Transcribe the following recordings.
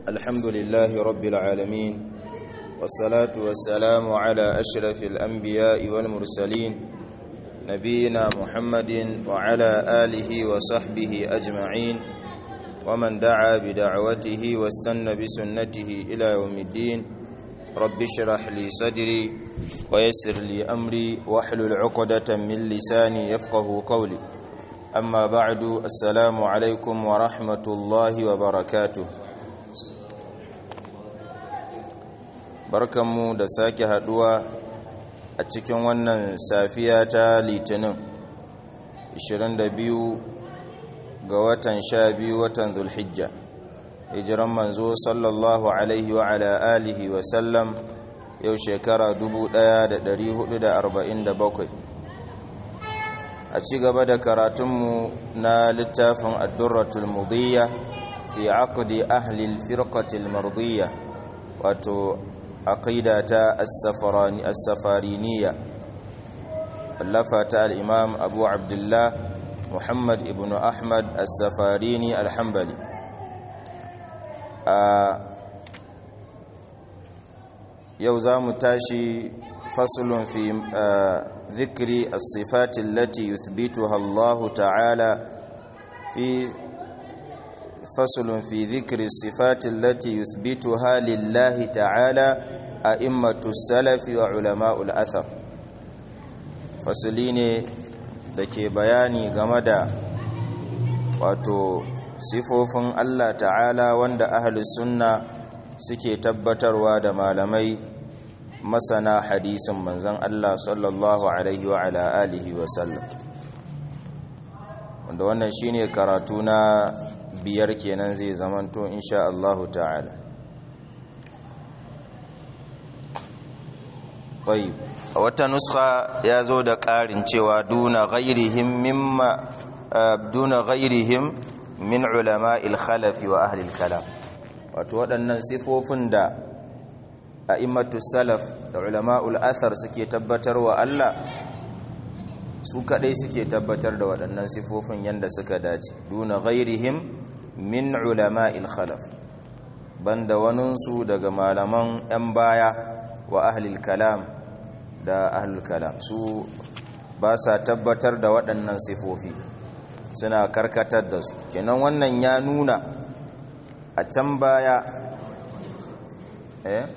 الحمد لله رب العالمين والصلاة والسلام على أشرف الأنبياء والمرسلين نبينا محمد وعلى آله وصحبه أجمعين ومن دعا بدعوته واستنى بسنته إلى يوم الدين رب اشرح لي صدري ويسر لي أمري واحلل عقدة من لساني يفقه قولي أما بعد السلام عليكم ورحمة الله وبركاته barkanmu da sake haduwa a cikin wannan safiya ta litinin 22 ga watan 12 watan zulhijja hijiran manzo sallallahu alaihi wa ala alihi wa sallam yau shekara 1447 a ci gaba da karatunmu na littafin addurratul mudiyya fi aqdi ahli al-firqati al-mardiyya wato aqida ta as-safarani as-safariniya allafata al-imam abu abdullah muhammad ibn ahmad as-safarini al-hanbali a yau za mu tashi faslun fi ذكر الصفات التي يثبتها الله تعالى في فصل في ذكر الصفات التي يثبتها لله تعالى أئمة السلف وعلماء الأثر فصلين dake bayani game da wato sifofin Allah ta'ala wanda ahlus sunna suke tabbatarwa da malamai masana hadisin manzan Allah sallallahu alaihi wa ala alihi wa sallam wanda wannan shine karatu na biyar kenan zai zamanto insha Allah ta'ala tayyib a wata nuskha ya zo da ƙarin cewa duna ghairihim mimma duna ghairihim min ulama'il khalafi wa ahli al-kalam wato waɗannan sifofin da a'immatu salaf da ulama'ul athar suke tabbatar wa Allah su kadai suke tabbatar da waɗannan sifofin yanda suka dace duna ghairihim min ulama'il khalaf banda waninsu daga malaman 'yan baya wa ahlil kalam da ahlul kalam su ba sa tabbatar da waɗannan sifofi suna karkatar da su kenan wannan ya nuna a can baya eh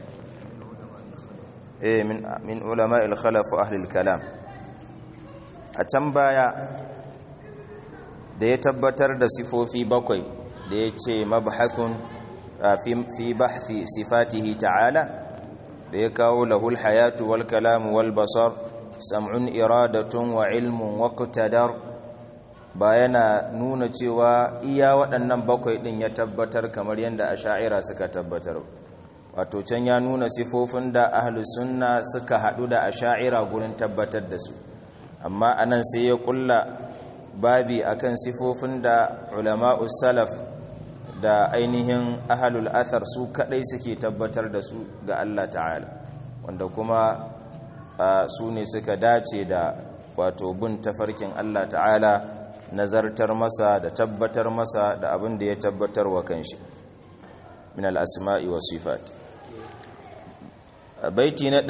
eh min min ulama al-khalaf wa ahli al-kalam a can baya da ya tabbatar da sifofi bakwai da ya ce mabhathun fi bahthi sifatihi ta'ala da ya kawo lahul hayatu wal kalam wal basar sam'un iradatun wa ilmun wa qtadar ba yana nuna cewa iya waɗannan bakwai ɗin ya tabbatar kamar yadda asha'ira suka tabbatar wato can ya nuna sifofin da ahlu sunna suka haɗu da asha'ira gurin tabbatar da su amma anan sai ya kulla babi akan sifofin da ulama'us salaf da ainihin ahlul athar su kadai suke tabbatar da su ga Allah ta'ala wanda kuma su ne suka dace da wato bin tafarkin Allah ta'ala nazartar masa da tabbatar masa da abin da ya tabbatar wa kanshi min al-asma'i wa sifat baiti na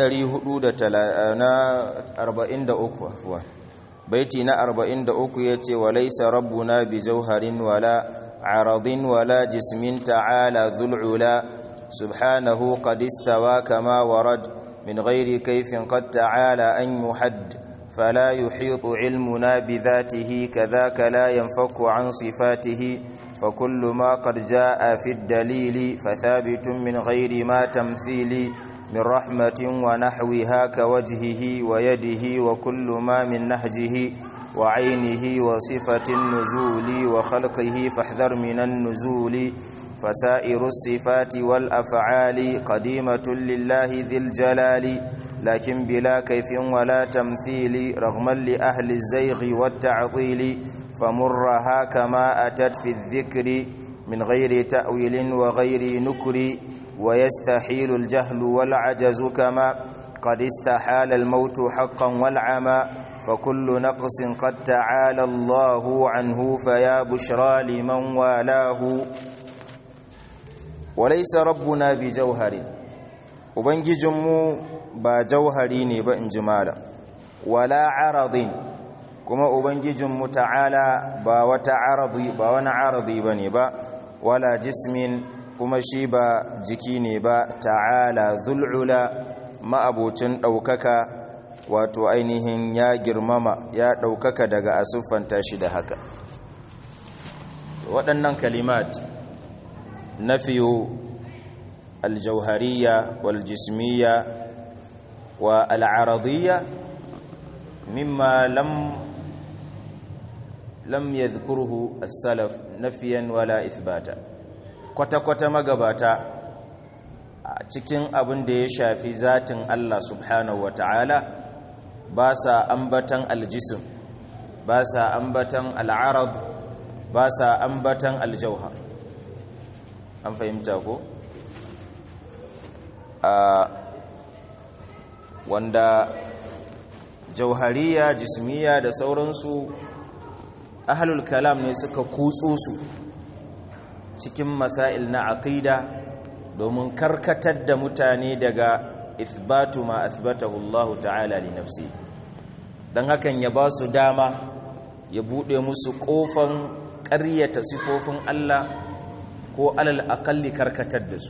443 afwan baiti na 43 yace walaysa rabbuna bi jawharin wala aradin wala jismin ta'ala dhul'ula subhanahu qad istawa kama warad min ghairi kayfin qad ta'ala an yuhadd فلا يحيط علمنا بذاته كذاك لا ينفك عن صفاته فكل ما قد جاء في الدليل فثابت من غير ما تمثيل من رحمة ونحوها كوجهه ويده وكل ما من نهجه وعينه وصفة النزول وخلقه فاحذر من النزول فسائر الصفات والأفعال قديمة لله ذي الجلال لكن بلا كيف ولا تمثيل رغما لأهل الزيغ والتعطيل فمرها كما أتت في الذكر من غير تأويل وغير نكر ويستحيل الجهل والعجز كما قد استحال الموت حقا والعمى فكل نقص قد تعالى الله عنه فيا بشرى لمن والاه walaisa rabbuna bi jauhari ubangijinmu ba jauhari ne ba in ji mala wala aradin kuma ubangijinmu ta'ala ba wata aradi ba wani aradi ba ne ba wala jismin kuma shi ba jiki ne ba ta'ala zul'ula ma'abocin ɗaukaka wato ainihin ya girmama ya ɗaukaka daga asuffanta shi da haka waɗannan kalimat nafiyu aljauhariya waljismiya wa al'aradiyya mimma lam lam yadhkuruhu as-salaf nafiyan wala ithbata kwata-kwata magabata a cikin abin da ya shafi zatin Allah subhanahu wa ta'ala ba sa ambatan aljisim ba sa ambatan al'arad ba sa ambatan aljauhar an fahimta ko a wanda jauhariya jismiya da sauransu ahlul kalam ne suka kutso su cikin masail na aqida domin karkatar da mutane daga ithbatu ma athbatahu Allah ta'ala li nafsi dan hakan ya ba su dama ya bude musu kofan ƙaryata sifofin Allah ko alal aqalli karkatar da su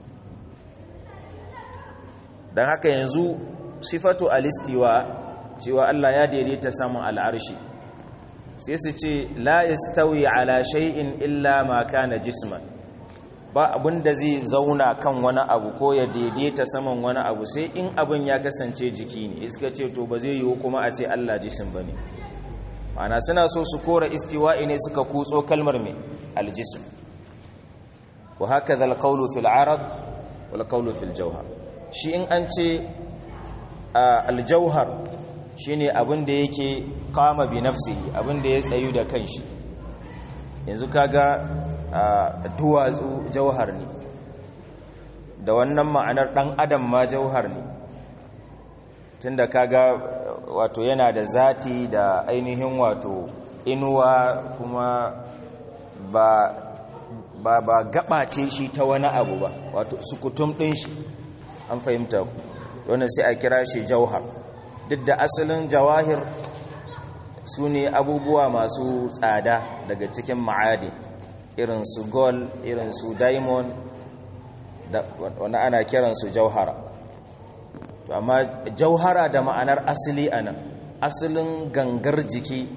dan haka yanzu sifatu alistiwa cewa Allah ya daidaita samun al'arshi sai su ce la yastawi ala shay'in illa ma kana jisman ba abin da zai zauna kan wani abu ko ya daidaita saman wani abu sai in abin ya kasance jiki ne iska ce to ba zai yiwu kuma a ce Allah jisim bane ma'ana suna so su kora istiwa'i ne suka kutso kalmar mai aljism wa hakaza alqawlu fil arad wal qawlu fil jawhar shi in an ce aljauhar shine abin da yake kama bi nafsihi abin da ya tsayu da kanshi yanzu kaga duwatsu jauhar ne da wannan ma'anar dan adam ma jauhar ne tunda kaga wato yana da zati da ainihin wato inuwa kuma ba ba ba gabace shi ta wani abu ba wato sukutum din shi an fahimta ku wannan sai a kira shi jauhar duk da asalin jawahir su ne abubuwa masu tsada daga cikin ma'adi irin su gold irin su diamond da wani ana kiransu jauhara amma jauhara da ma'anar asali a nan asalin gangar jiki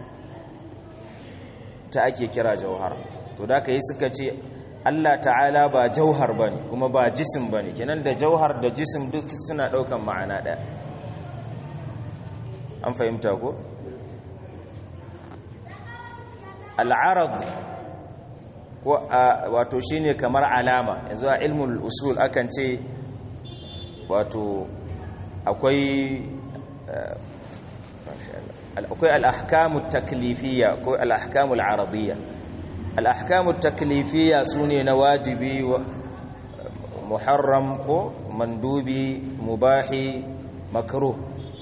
ta ake kira jauhara to da ka yi suka ce Allah ta'ala ba jauhar ba ne kuma ba jisim ba ne kenan da jauhar da jisim duk suna ɗaukan ma'ana ɗaya an fahimta ko? al'arad wato shi ne kamar alama yanzu a ilmul usul akan ce wato akwai akwai al'ahkamu taklifiya ko al'ahkamu al'aradiyya al'ahkamu taklifiya su ne na wajibi muharram ko mandubi mubahi makruh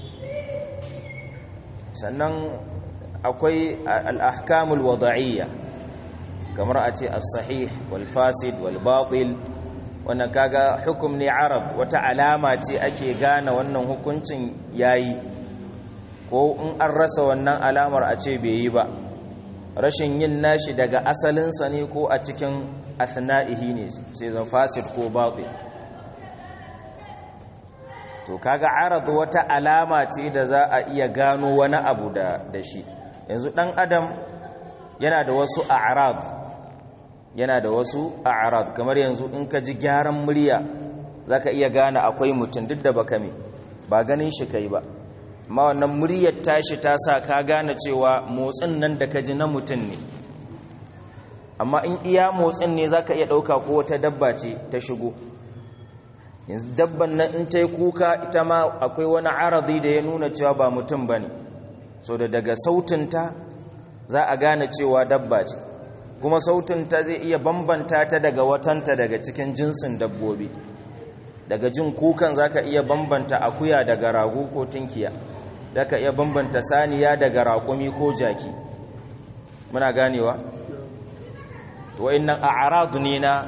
sannan akwai al'ahkamul wada'iyya kamar a ce as-sahih wal fasid wal batil wannan kaga hukum ne arab wata alama ce ake gane wannan hukuncin yayi ko in an rasa wannan alamar a ce bai yi ba rashin yin nashi daga asalinsa ne ko a cikin athna'ihi ne sai zan fasid ko batil to kaga arad wata alama ce da za a iya gano wani abu da da shi yanzu dan adam yana da wasu a'rad yana da wasu a'rad kamar yanzu in ka ji gyaran murya zaka iya gane akwai mutum duk da baka me ba ganin shi kai ba amma wannan muryar tashi ta sa ka gane cewa motsin nan da ka ji na mutum ne amma in iya motsin ne zaka iya dauka ko wata dabba ce ta shigo yanzu dabban nan in ta yi kuka ita ma akwai wani aradi da ya nuna cewa ba mutum ba ne so da daga sautinta za a gane cewa dabba ce kuma sautinta zai iya bambanta ta daga watanta daga cikin jinsin dabbobi daga jin kukan za ka iya bambanta akuya daga rago ko tunkiya za ka iya bambanta saniya daga raƙumi ko jaki muna ganewa to wa'innan a'radu ne na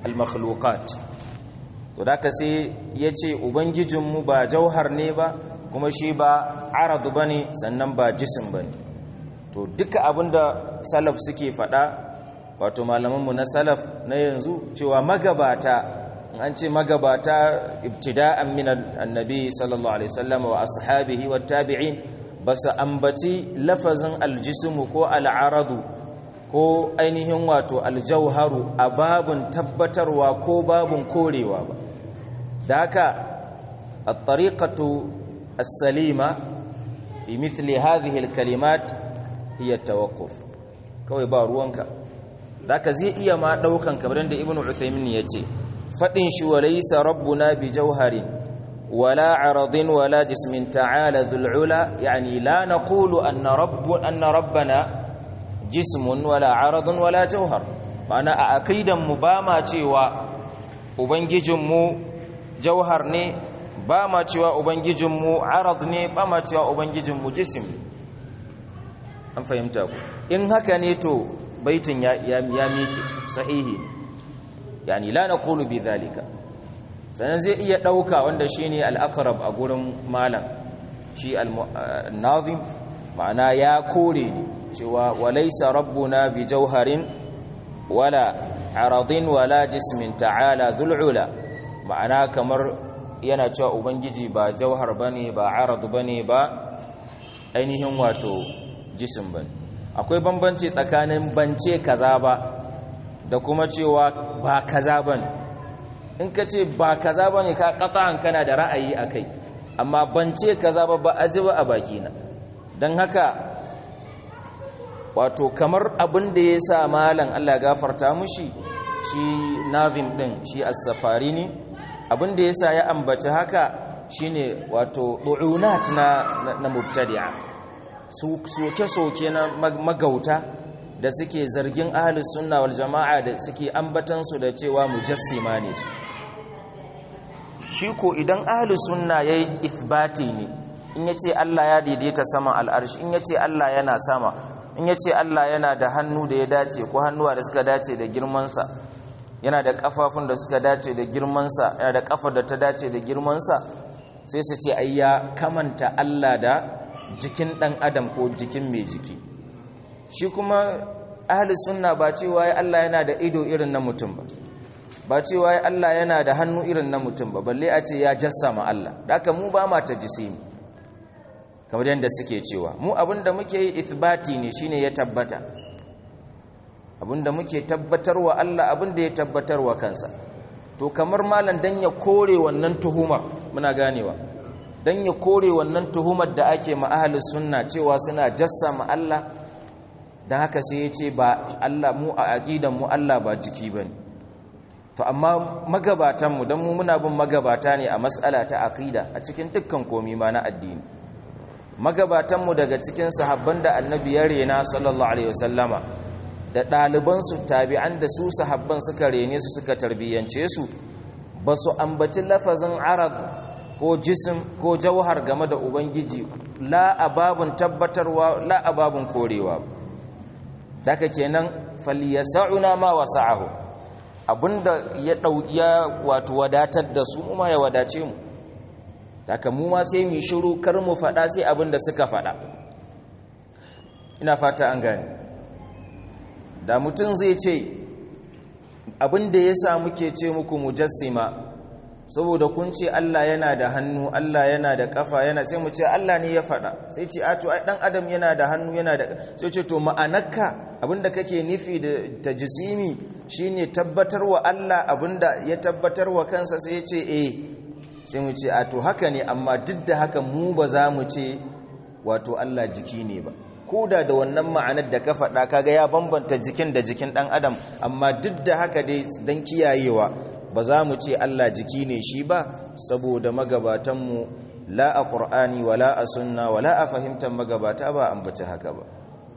al-makhluqat to da sai yace ubangijinmu ba jauhar ne ba kuma shi ba arad bane sannan ba jisim bane to duka abinda salaf suke fada wato malamanmu na salaf na yanzu cewa magabata an ce magabata ibtida'an min annabi sallallahu alaihi wasallam wa ashabihi wa tabi'in basu ambaci lafazin aljismu ko al'aradu ko ainihin wato aljauharu a babun tabbatarwa ko babun korewa ba da haka at-tariqatu as-salima fi mithli hadhihi al-kalimat hiya tawaqquf kawai ba ruwanka zaka zai iya ma daukan kamar da ibnu uthaymin yace fadin shi walaysa rabbuna bi jawharin wala aradin wala jismin ta'ala dhul ula yani la naqulu anna rabbu anna rabbana jismun wala aradun wala jawhar ma'ana a aqidan mu ba ma cewa ubangijin mu jawhar ne ba ma cewa ubangijin mu arad ne ba ma cewa ubangijin mu jism an fahimta ku in haka ne to baitin ya ya mike sahihi yani la naqulu bi dhalika sanan zai iya dauka wanda shine al-aqrab a gurin malam shi al-nazim ma'ana ya kore cewa walaysa rabbuna bi jawharin wala aradin wala jismin ta'ala dhul'ula ma'ana kamar yana cewa ubangiji ba jauhar bane ba arad bane ba ainihin wato jisim bane akwai bambanci tsakanin bance kaza ba da kuma cewa ba kaza bane in ka ce ba kaza bane ka qata'an kana da ra'ayi akai amma bance kaza ba ba aji ba a bakina dan haka wato kamar abin da ya sa malam Allah gafarta mushi shi nazim din shi as-safarini abin da ya sa ya ambaci haka shine wato du'unat na na mubtadi'a soke-soke na magauta da suke zargin ahlus sunna wal jama'a da suke ambatansu da cewa mujassima ne su shi ko idan ahlus sunna yayi ithbati ne in yace Allah ya daidaita sama al'arshi in yace Allah yana sama in yace Allah yana da hannu da ya dace ko hannuwa da suka dace da girman sa yana da kafafun da suka dace da girman sa yana da kafar da ta dace da girman sa sai su ce ai ya kamanta Allah da jikin dan adam ko jikin mai jiki shi kuma ahli sunna ba cewa ya Allah yana da ido irin na mutum ba ba cewa ya Allah yana da hannu irin na mutum ba balle a ce ya jassama Allah da haka mu ba ma ta jisimi kamar yadda suke cewa mu abinda muke yi ithbati ne shine ya tabbata abinda muke tabbatarwa Allah abinda ya tabbatarwa kansa to kamar malam dan ya kore wannan tuhumar muna ganewa dan ya kore wannan tuhumar da ake ma ahli sunna cewa suna jassama Allah dan haka sai ya ce ba Allah mu a aqidan mu Allah ba jiki bane to amma magabatan mu dan mu muna bin magabata ne a mas'ala ta aqida a cikin dukkan komai ma na addini magabatan mu daga cikin sahabban da annabi ya rena sallallahu alaihi wasallama da ɗaliban su tabi'an da su sahabban suka rene su suka tarbiyyance su ba su ambaci lafazin arad ko jisim ko jauhar game da ubangiji la ababun tabbatarwa la ababun korewa daga kenan falyasa'una ma wasa'ahu abinda ya dauki ya wato wadatar da su kuma ya wadace mu daga mu ma sai mu shiru kar mu fada sai abinda suka fada ina fata an gane da mutum zai ce abinda yasa muke ce muku mujassima saboda kun ce Allah yana da hannu Allah yana da kafa yana sai mu ce Allah ne ya faɗa sai ce a to ai dan adam yana da hannu yana da sai ce to ma'anarka abinda kake nufi da tajsimi shine tabbatarwa Allah abinda ya tabbatarwa kansa sai ya ce eh sai mu ce a to haka ne amma duk da haka mu ba za mu ce wato Allah jiki ne ba koda da wannan ma'anar da ka faɗa kaga ya bambanta jikin da jikin dan adam amma duk da haka dai dan kiyayewa ba za mu ce Allah jiki ne shi ba saboda magabatanmu la a ƙur'ani wala a sunna wala a fahimtar magabata ba an bace haka ba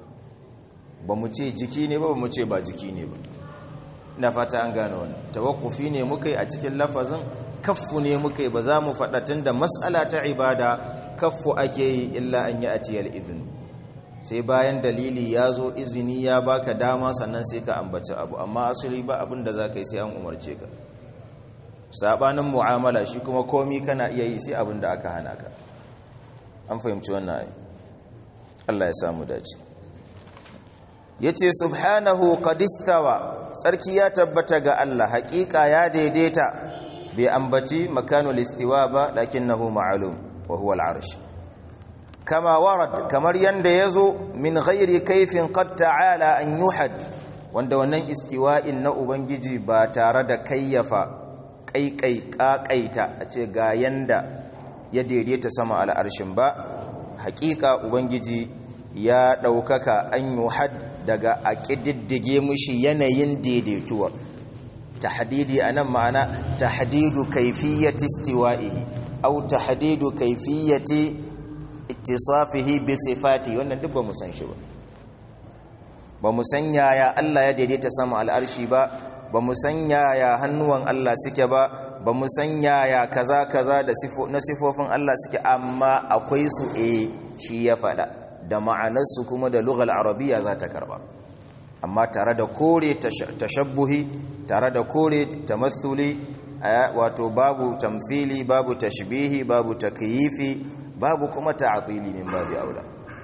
ba mu ce jiki ne ba ba mu ce ba jiki ne ba na fata an gane wani tawakkufi ne muka yi a cikin lafazin kaffu ne muka yi ba za mu faɗa tun da matsala ta ibada kaffu ake yi illa an yi atiyar izini sai bayan dalili ya zo izini ya baka dama sannan sai ka ambaci abu amma asali ba abin da za ka yi sai an umarce ka sabanin mu'amala shi kuma komi kana iya yi sai abin da aka hana ka an fahimci wannan ai Allah ya samu dace yace subhanahu qadistawa sarki ya tabbata ga Allah haƙiƙa ya daidaita bai ambaci makanul istiwa ba lakinnahu ma'lum wa huwa al-arsh kama warad kamar yanda yazo min ghairi kaifin qad ta'ala an yuhad wanda wannan istiwa'in na ubangiji ba tare da kayyafa kaikai kakaita a ce ga yanda ya daidaita sama al'arshin ba hakika ubangiji ya daukaka an yuhad daga a ƙididdige mushi yanayin daidaituwar tahdidi anan ma'ana tahdidu kayfiyati istiwa'ihi aw tahdidu kayfiyati ittisafihi bi sifati wannan duk ba mu san shi ba ba mu san yaya Allah ya daidaita sama al'arshi ba ba mu san yaya hannuwan Allah suke ba ba mu san yaya kaza kaza da na sifofin Allah suke amma akwai su eh shi ya faɗa da ma'anarsu kuma da lughal arabiya za ta karba amma tare da kore tashabbuhi tare da kore tamathuli wato babu tamthili babu tashbihi babu takyifi babu kuma ta'tili min babi aula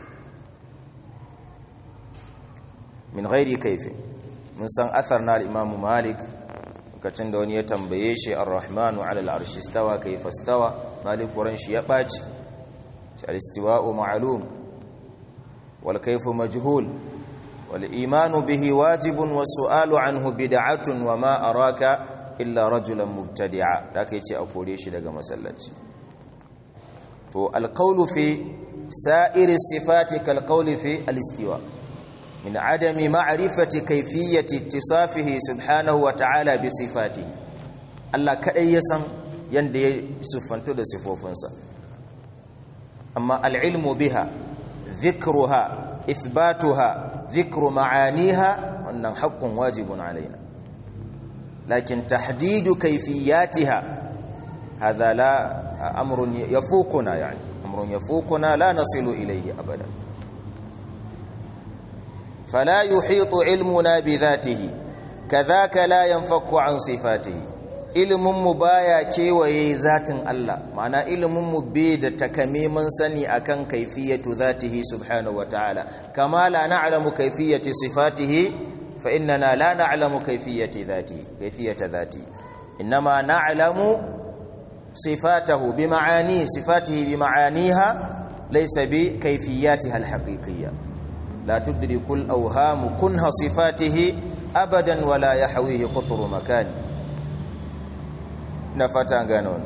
min ghairi kaifi mun san athar na al-imam malik lokacin da wani ya tambaye shi ar-rahmanu 'ala al-arshi istawa kayfa istawa malik wurin shi ya baci al-istiwa'u ma'lum wal kayfu majhul wal imanu bihi wajibun was su'alu anhu bid'atun wa ma araka illa rajulan mubtadi'a da kai ce a kore shi daga masallaci to al-qawlu fi sa'iri sifati kal qawli fi al-istiwa' من عدم معرفة كيفية اتصافه سبحانه وتعالى بصفاته الله كأي يسن يندي سفنت ده صفوفنسا أما العلم بها ذكرها إثباتها ذكر معانيها أن حق واجب علينا لكن تحديد كيفياتها هذا لا أمر يفوقنا يعني أمر يفوقنا لا نصل إليه أبداً فلا يحيط علمنا بذاته كذاك لا ينفك عن صفاته ilimin mu baya kewaye zatin Allah ma'ana ilimin mu bai da takamiman sani akan kaifiyatu zatihi subhanahu wataala kama la na'lamu kaifiyati sifatihi fa innana la na'lamu kaifiyati dhatihi kaifiyata dhatihi inma na'lamu sifatahu bima'ani sifatihi bima'aniha laysa bi kaifiyatiha alhaqiqiyyah لا تدرك الأوهام كنها صفاته أبدا ولا يحويه قطر مكان نفتا قانون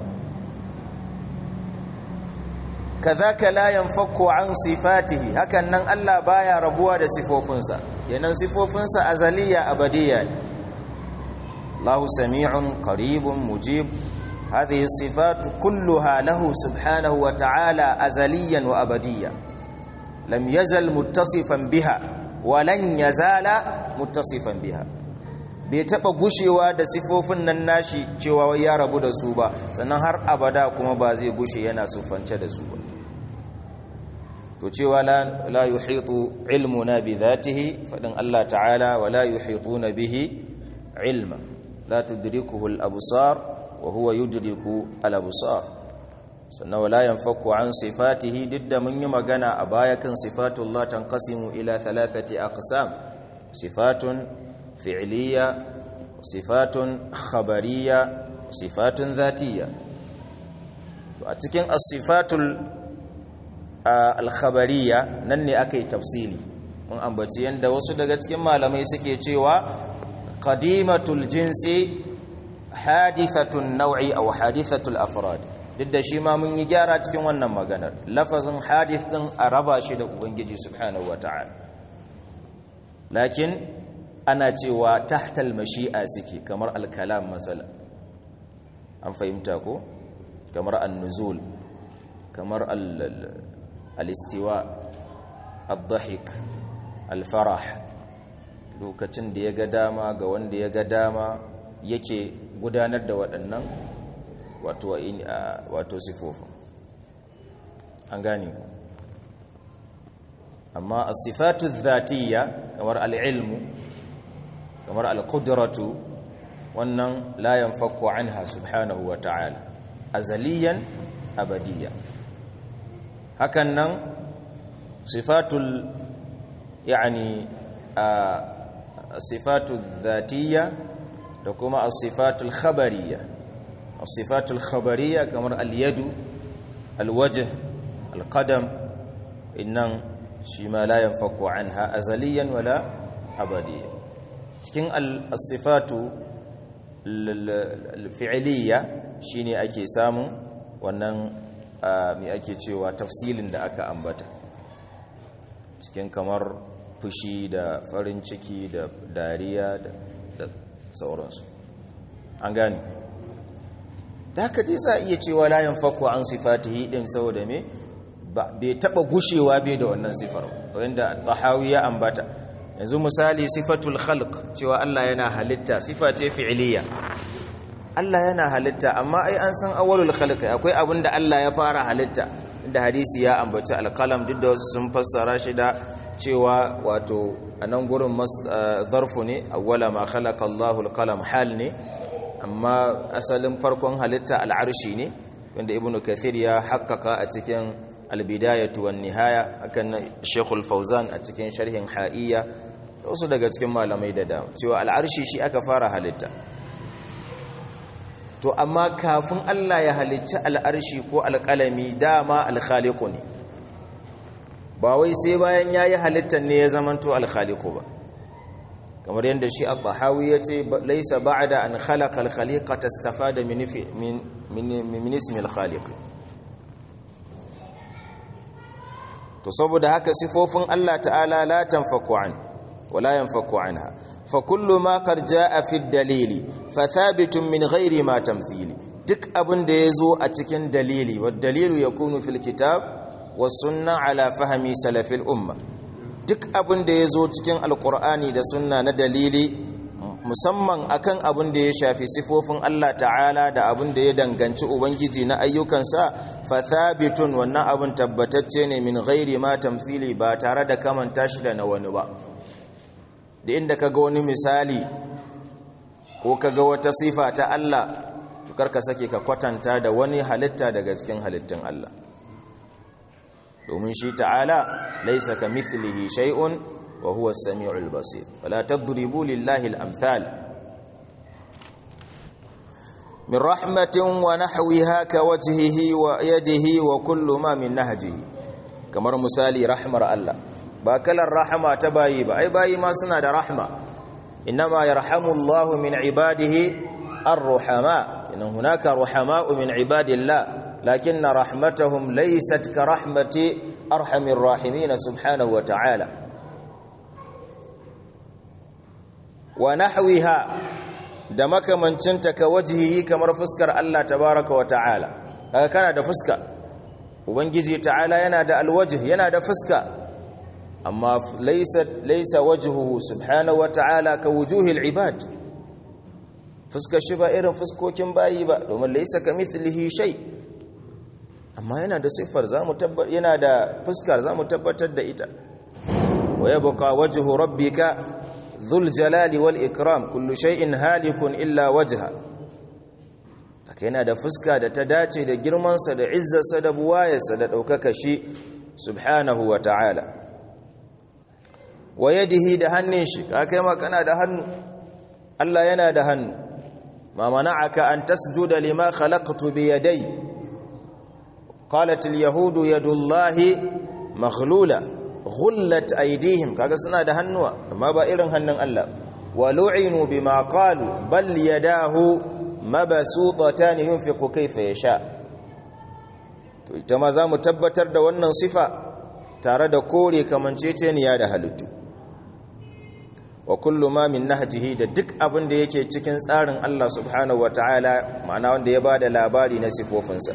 كذاك لا ينفك عن صفاته هكذا ألا بايا ربوا صفوفنسا ينن صفوفنسا أزلية أبدية الله سميع قريب مجيب هذه الصفات كلها له سبحانه وتعالى أزليا وأبديا لم يزل متصفا بها ولن يزال متصفا بها bai taba gushewa da sifofin nan nashi cewa wai ya rabu da su ba sannan har abada kuma ba zai gushe yana sufance da su ba to cewa la la yuhitu ilmuna bi dhatihi fadin Allah ta'ala wa la yuhituna bihi ilma la tudrikuhu al-absar wa huwa yudriku al-absar sannan wala yanfaku an sifatihi duk da mun yi magana a baya kan sifatullah tanqasimu ila thalathati aqsam sifatun fi'liya sifatun khabariya sifatun zatiyya to a cikin as-sifatul al-khabariya nan ne aka yi tafsili mun ambaci yanda wasu daga cikin malamai suke cewa qadimatul jinsi hadithatun naw'i aw hadithatul afrad duk da shi ma mun yi gyara cikin wannan maganar lafazin hadith din a raba shi da ubangiji subhanahu wata'ala lakin ana cewa tahtal mashi'a suke kamar al-kalam masala an fahimta ko kamar an-nuzul kamar al-istiwa ad-dhahik al-farah lokacin da ya ga dama ga wanda ya ga dama yake gudanar da waɗannan wato wato sifofin an gane amma as-sifatu dhatiyya kamar al-ilmu kamar al-qudratu wannan la yanfaku anha subhanahu wa ta'ala azaliyan abadiyya hakan nan sifatul yani sifatul dhatiyya da kuma as-sifatul khabariyya as-sifatul khabariyya kamar al-yadu al-wajh al-qadam innan shi ma la yanfaku anha azaliyan wala abadiyya cikin al-sifatu al-fi'liyya shine ake samun wannan mai ake cewa tafsilin da aka ambata cikin kamar fushi da farin ciki da dariya da sauransu an gani da haka dai za a iya cewa layan fakwa an sifatihi din saboda me bai taba gushewa bai da wannan sifar wanda tahawi ya ambata yanzu misali sifatul khalq cewa Allah yana halitta sifa ce fi'liya Allah yana halitta amma ai an san awwalul khalq akwai abin da Allah ya fara halitta da hadisi ya ambaci alqalam duk da wasu sun fassara shi da cewa wato anan gurin zarfu ne awwala ma khalaqa Allahu alqalam hal ne amma asalin farkon halitta al'arshi ne wanda ibnu kathir ya haqqaqa a cikin albidayatu wan nihaya akan shekul fauzan a cikin sharhin ha'iyya wasu daga cikin malamai da dama cewa al'arshi shi aka fara halitta to amma kafin Allah ya halicci al'arshi ko alƙalami dama alkhaliku ne ba wai sai bayan ya yi halittar ne ya zamanto alkhaliku ba kamar yadda shi al-bahawi ya ce laisa ba'da an khalaqa al-khaliqa tastafada min min ismi al-khaliq to saboda haka sifofin Allah ta'ala la tanfaku an wala yanfaku anha fa kullu ma qad jaa fi dalili fa thabitun min ghairi ma tamthili duk abin da yazo a cikin dalili wa dalilu yakunu fil kitab was sunna ala fahmi salafil umma duk abin da yazo cikin alqur'ani da sunna na dalili musamman akan abin da ya shafi sifofin Allah ta'ala da abin da ya danganci ubangiji na ayyukansa fa thabitun wannan abin tabbatacce ne min ghairi ma tamthili ba tare da kamanta shi da na wani ba da inda kaga wani misali ko kaga wata sifa ta Allah to karka sake ka kwatanta da wani halitta daga cikin halittun Allah domin shi ta'ala laysa kamithlihi shay'un wa huwa as-sami'ul basir fala tadribu lillahi al-amthal min rahmatin wa nahwiha ka wajhihi wa yadihi wa kullu ma min nahjihi kamar misali rahmar Allah ba kalar rahama ta bayi ba ai bayi ma suna da rahma inma yarhamu Allah min ibadihi ar-ruhama inna hunaka ruhama'u min ibadillah lakinna rahmatahum laysat ka rahmati arhamir rahimin subhanahu wa ta'ala wa nahwiha da makamancinta ka wajhihi kamar fuskar Allah tabaaraka wa ta'ala kaga kana da fuska ubangiji ta'ala yana da alwajh yana da fuska amma laysa laysa wajhuhu subhanahu wa ta'ala ka wujuhil ibad fuskar shi ba irin fuskokin bayi ba domin laysa kamithlihi shay amma yana da siffar zamu tabbatar yana da fuskar zamu tabbatar da ita wa yabqa wajhu rabbika dhul jalali wal ikram kullu shay'in halikun illa wajha take yana da fuska da ta dace da girmansa da izzarsa da buwayarsa da ɗaukaka shi subhanahu wa ta'ala wa yadihi da hannun shi ka kai kana da hannu Allah yana da hannu ma mana'aka an tasjuda lima khalaqtu bi yaday qalat al yahudu yadullahi maghlula ghullat aydihim kaga suna da hannuwa amma ba irin hannun Allah wa lu'inu bima qalu bal yadahu mabsuutatan yunfiqu kayfa yasha to ita ma zamu tabbatar da wannan sifa tare da kore kamanceceniya da halittu wa kullu ma min nahjihi da duk abin da yake cikin tsarin Allah subhanahu wataala ma'ana wanda ya bada labari na sifofinsa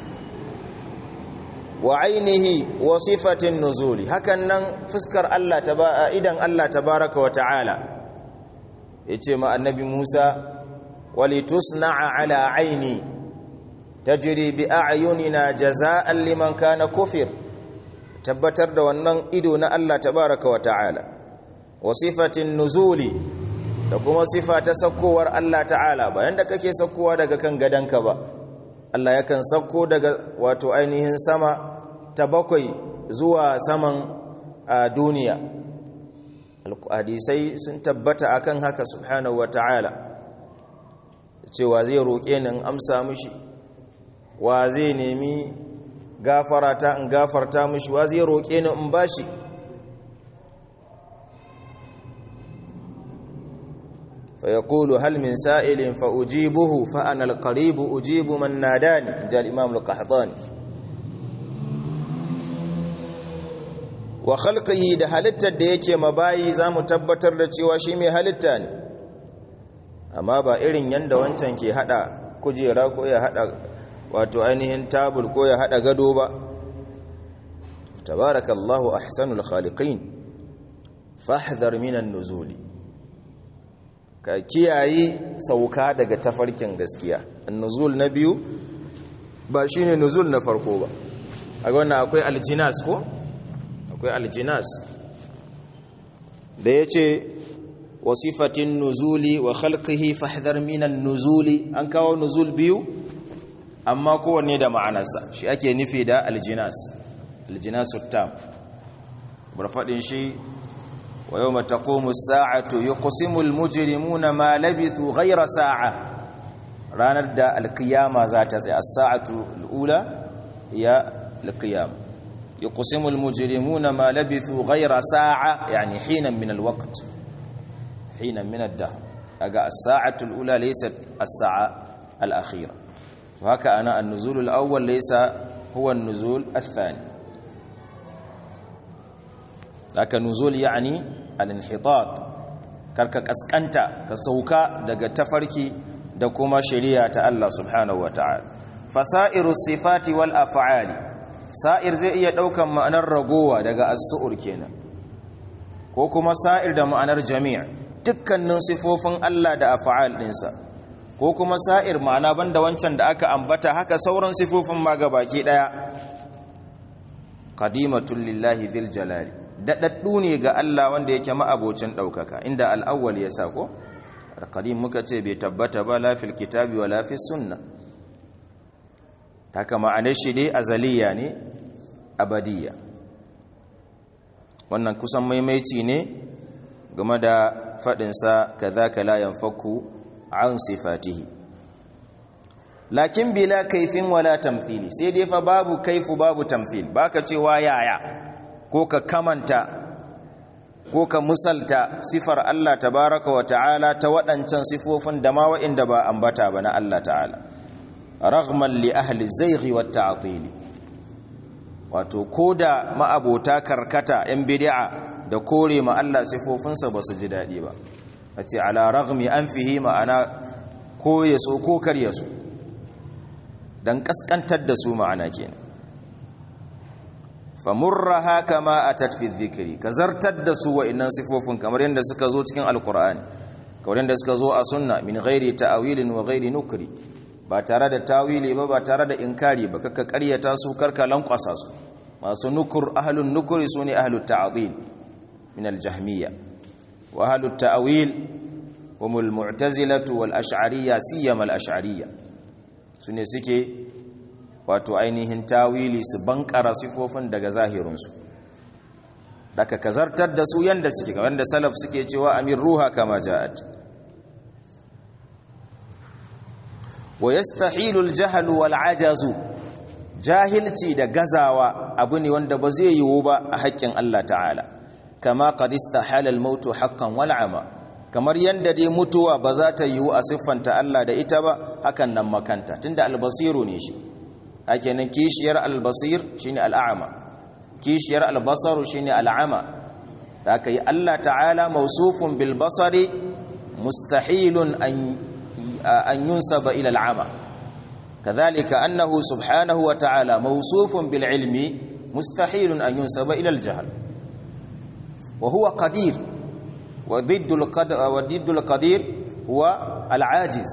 wa ainihi wa sifatin nuzuli hakan nan fuskar Allah ta idan Allah tabaraka wataala yace ma annabi Musa walitusna'a ala aini tajri bi a'yunina jazaa'an liman kana kufir tabbatar da wannan ido na Allah tabaraka wa ta'ala wa sifatin nuzuli da kuma sifa ta sakkowar Allah ta'ala bayan da kake sakkowa daga kan gadanka ba Allah yakan sakko daga wato ainihin sama ta bakwai zuwa saman a duniya hadisai sun tabbata akan haka subhanahu wa ta'ala cewa zai roƙe ni in amsa mishi wa zai nemi gafarata in gafarta mishi wa zai roƙe ni in bashi فيقول هل من سائل فأجيبه فأنا القريب أجيب من ناداني جاء الإمام القحطاني وخلقه da halittar da yake mabayi za mu tabbatar da cewa shi mai halitta ne amma ba irin yanda wancan ke hada kujera ko ya hada wato ainihin tabul ko ya hada gado ba tabarakallahu ahsanul khaliqin fahdhar minan nuzuli ka kiyaye sauka daga tafarkin gaskiya nuzul na biyu ba shine nuzul na farko ba a wannan akwai aljinas ko akwai aljinas da yace wasifatin nuzuli wa khalqihi fahdhar minan nuzuli an kawo nuzul biyu amma kowanne da ma'anarsa shi ake nufi da aljinas aljinasut tam bar fadin shi ويوم تقوم الساعة يقسم المجرمون ما لبثوا غير ساعة ranar da alkiyama za ta tsaye as-sa'atu al-ula ya al-qiyam yuqsimu al-mujrimuna ma labithu ghayra sa'a yani hinan min al-waqt hinan min ad-dahr aga as-sa'atu al-ula laysat as-sa'a al-akhira wa haka ana an-nuzul al-awwal laysa huwa an-nuzul ath-thani haka nuzul yani al-inhitat karka kaskanta ka sauka daga tafarki da kuma shari'a ta Allah subhanahu wata'ala fasairu sifati wal af'ali sa'ir zai iya daukan ma'anar ragowa daga as-su'ur kenan ko kuma sa'ir da ma'anar jami' dukkanin sifofin Allah da af'al dinsa ko kuma sa'ir ma'ana banda wancan da aka ambata haka sauran sifofin ma gabaki daya qadimatul lillahi dhil jalali daɗaɗɗu ne ga Allah wanda yake ma'abocin ɗaukaka inda al'awwal ya sa ko qadim muka ce bai tabbata ba lafil kitabi wa lafis sunna haka ma'anar shi dai azaliya ne abadiya wannan kusan maimaici ne game da faɗinsa kadhaka la yanfaku an sifatihi lakin bila kaifin wala tamthili sai dai fa babu kaifu babu tamthil baka cewa yaya ko ka kamanta ko ka musalta sifar Allah tabaraka wa ta'ala ta waɗancan sifofin da ma wa'inda ba ambata ba na Allah ta'ala raghman li ahli zaighi wa ta'til wato koda ma'abota karkata yan bid'a da kore ma Allah sifofinsa ba su ji dadi ba ace ala raghmi anfihi ma'ana ko yaso ko kar yaso dan kaskantar da su ma'ana kenan famurraha kama atat fi dhikri ka zartar da su wa'annan sifofin kamar yadda suka zo cikin alqur'ani kamar yadda suka zo a sunna min ghairi ta'wilin wa ghairi nukri ba tare da tawili ba ba tare da inkari ba kaka ƙaryata su karka lankwasa su masu nukur ahlun nukuri sune ahlut ta'wil min aljahmiyya wa ahlut ta'wil hum almu'tazilatu wal ash'ariyya siyama al ash'ariyya sune suke wato ainihin tawili su bankara sifofin daga zahirinsu daga kazartar da su yanda suke ga wanda salaf suke cewa amir ruha kama ja'at wa yastahilu al-jahl wal ajazu jahilci da gazawa abu ne wanda ba zai yiwu ba a haƙƙin Allah ta'ala kama qad istahala al-maut haqqan wal ama kamar yanda dai mutuwa ba za ta yiwu a siffanta Allah da ita ba hakan nan makanta tunda al-basiru ne shi ake nan kishiyar albasir shine al'ama kishiyar albasaru shine al'ama da aka yi Allah ta'ala mausufun bil basari mustahilun an yunsaba ila al'ama kadhalika annahu subhanahu wa ta'ala mausufun bil ilmi mustahilun an yunsaba ila al-jahl wa huwa qadir wa ضد القدر وضد القدير هو العاجز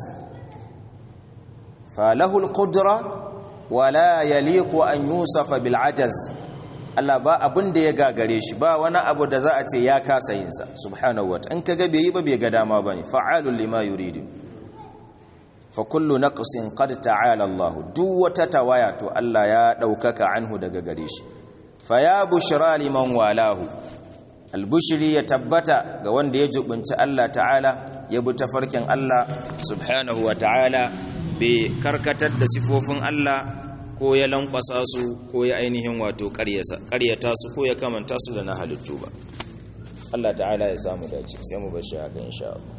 فله القدره ولا يليق أن يوصف بالعجز Allah ba abin da ya gagare shi ba wani abu da za a ce ya kasa yin sa subhanahu wa in kaga bai yi ba bai ga dama bane fa'alul lima yuridu fa kullu naqsin qad ta'ala Allah duk wata tawaya to Allah ya daukaka anhu daga gare shi fa ya bushra liman walahu albushri ya tabbata ga wanda ya jubunci Allah ta'ala ya bi tafarkin Allah subhanahu wa ta'ala bai karkatar da sifofin Allah ko ya lankwasa su ko ya ainihin wato ƙaryata su ko ya kamanta su da na halittu ba Allah ta'ala ya samu dace sai mu bashi haka insha Allah